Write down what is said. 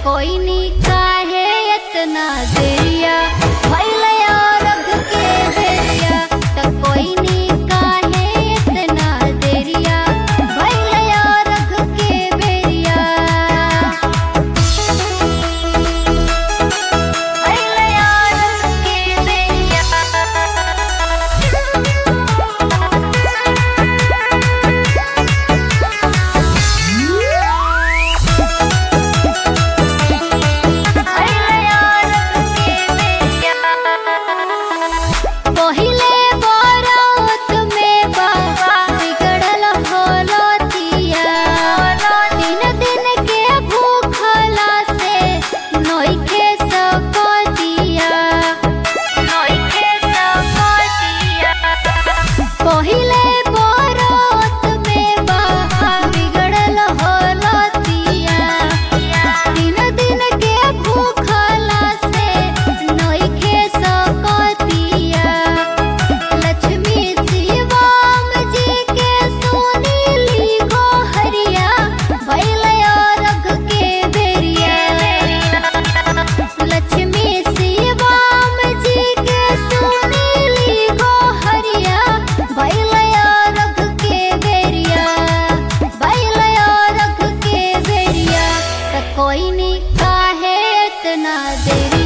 कोई नी काहे इतना देरिया भइल अरघ के बेरिया त कोई नी काहे इतना देरिया भइल अरघ के बेरिया भइल अरघ के बेरिया पहिले बरत में बाबा बिगड़ल होलतिया दिन दिन के भूखला से नइखे सकतिया नइखे सकतिया पहिले बरत में बाबा बिगड़ल होलतिया दिन दिन के भूखला से नइखे सकतिया लक्ष्मी शिवम जी के सुनीली गोहरिया भइल अरघ के बेरिया लक्ष्मी शिवम जी के सुनीली गोहरिया भइल अरघ के बेरिया भइल अरघ के बेरिया त कोई नी काहे इतना देरी